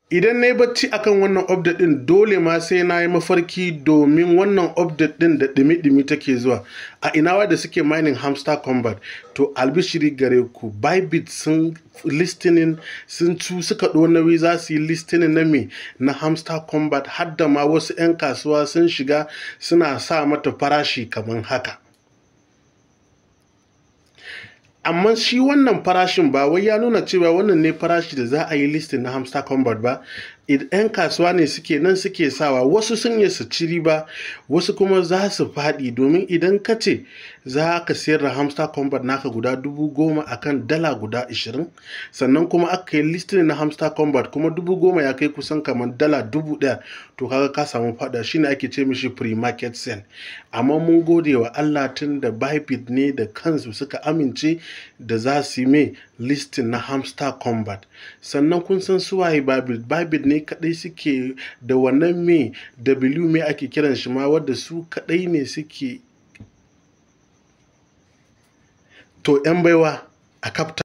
idan na yi bacci akan wannan update din dole ma sai na yi mafarki domin wannan update din da dimi-dimi take zuwa a inawa da suke mining hamster combat to albishiri gare ku bybit sun listening sun cu suka ɗo nauyi za su yi listening na me na hamster combat har da ma wasu 'yan kasuwa sun shiga suna sa mata farashi kamar haka amma shi wannan farashin ba wai ya nuna cewa wannan ne farashi da za a yi listin na hamster combat ba yan kasuwa ne suke nan suke sawa wasu sun yi su ci riba wasu kuma za su faɗi domin idan ka ce za ka sayar da hamster combat naka guda dubu goma akan dala guda ashirin sannan kuma aka yi listin na hamster combat kuma dubu goma ya kai kusan kamar dala dubu ɗaya to kaga ka samu faɗa shine ake ce mishi pre-market sale amma mun gode wa Allah tun da Bybit ne da kansu suka amince da za su yi mai listin na hamster combat sannan kun san suwaye Bybit Bybit ne kadai suke da wannan me W me ake kiran shi ma wadda su kadai ne suke to 'yan baiwa a kafta